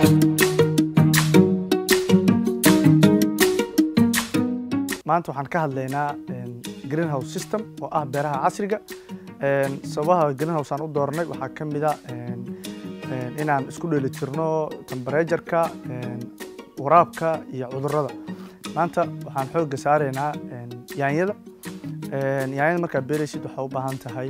maanta waxaan ka hadlaynaa greenhouse system oo ah beeraha casriga sababaha greenhouse aan u dooranay waxaa ka mid a inaan isku dheelitirno temberejarka waraabka iyo cudurrada maanta waxaan xoogga saaraynaa yaanyada yaanyada markaad beeraysid waxaa u baahan tahay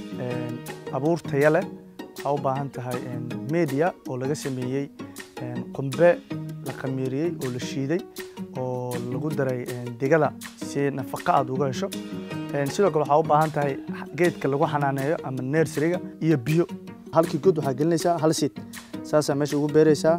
abuur taya leh waxaa u baahan tahay media oo laga sameeyey qumbe la khamiiriyey oo la shiiday oo lagu daray digada si nafaqo aad uga hesho sidoo kale waxaa u baahan tahay geedka lagu xanaaneeyo ama nerseriga iyo biyo halkii god waxaa gelinaysaa hal siid saasaa meesha ugu beeraysaa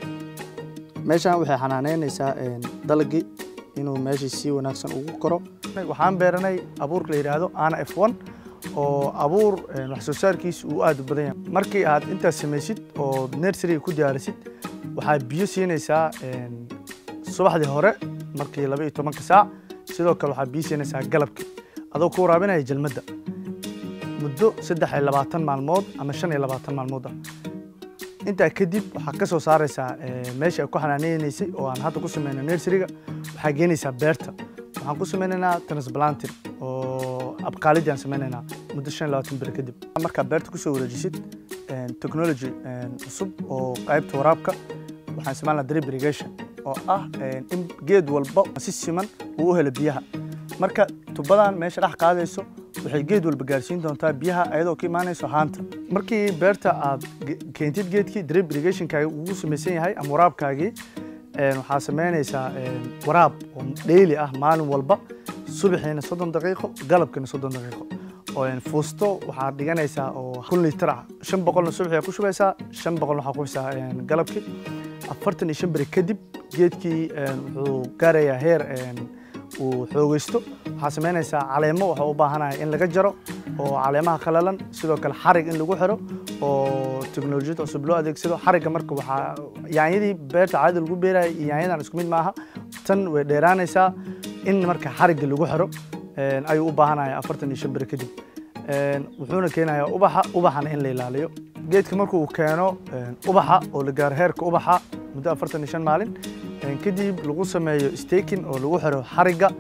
meeshan waxay xanaaneynaysaa dalagii inuu meeshii si wanaagsan ugu koro waxaan beeranay abuurka la yidhaahdo ana f one oo abuur wax soo saarkiisa uu aad u badan yahay markii aad intaas samaysid oo nerseriga ku diyaarisid waxaad biyo siinaysaa subaxdii hore markii laba iyo tobanka saac sidoo kale waxaad biyo siinaysaa galabkii adoo ku waraabinaya jalmadda muddo saddex iyo labaatan maalmood ama shan iyo labaatan maalmood ah intaa kadib waxaad ka soo saaraysaa meesha ay ku xanaaneynaysay oo aan hadda ku sameynay nerseriga waxaa geenaysaa beerta waxaan ku sameynaynaa transplanting oo abqaalidii aan sameynaynaa muddo shan iyo labaatan beri kadib markaa beerta kusoo wareejisid technology cusub oo qaybta waraabka waxaan isticmaalnaa drip irrigation oo ah in geed walba si siman uu u helo biyaha marka tubadan meesha dhex qaadayso waxay geed walba gaarsiin doontaa biyaha ayadoo ka imaanayso haanta markii beerta aad keentid geedkii drip irrigationkaagi ugu samaysan yahay ama waraabkaagii waxaa samaynaysaa waraab oo dheyli ah maalin walba subaxiina soddon daqiiqo galabkiina soddon daqiiqo fuusto waxaad dhiganaysaa oo kun litir ah shan boqolna subaxii ku shubaysaa shan boqolna waxaa ku haysaa galabkii afartan iyo shan beri kadib geedkii wuxuu gaarayaa heer uu xoogeysto waxaa samaynaysaa caleemo waxaa u baahanaya in laga jaro oo caleemaha qalalan sidoo kale xarig in lagu xiro oo teknolojiyad cusub loo adeegsado xarigga marka waxaa yaanyadii beerta caadada lagu beeraya iyo yaanyadan isku mid maaha tan way dheeraanaysaa in marka xarigga lagu xiro ayuu u baahanaya afartan iyo shan beri kadib wuxuuna keenayaa ubaxa ubaxana in la ilaaliyo geedka markuu keeno ubaxa oo la gaaro heerka ubaxa muddo afartan iyo shan maalin kadib lagu sameeyo staking oo lagu xiro xarigga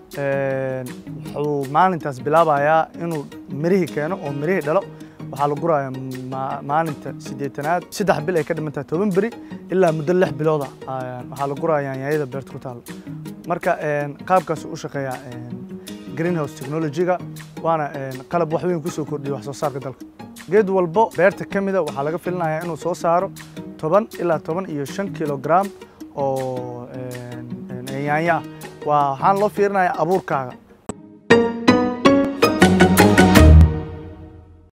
wuxuu maalintaas bilaabayaa inuu mirihii keeno oo mirihii dhalo waxaa la guraya maalinta siddeetanaad saddex bil ay ka dhiman tahay toban beri ilaa muddo lix bilooda waxaa la guraya yaanyada beerta ku taalo marka qaabkaas u shaqeeyaa greenhouse technology-ga waana qalab wax weyn kusoo kordhiya wax soo saarka dalka geed walbo beerta ka mida waxaa laga filinayaa inuu soo saaro toban ilaa toban iyo shan kilogram oo yaanya ah waa waxaan loo fiirinayaa abuurkaaga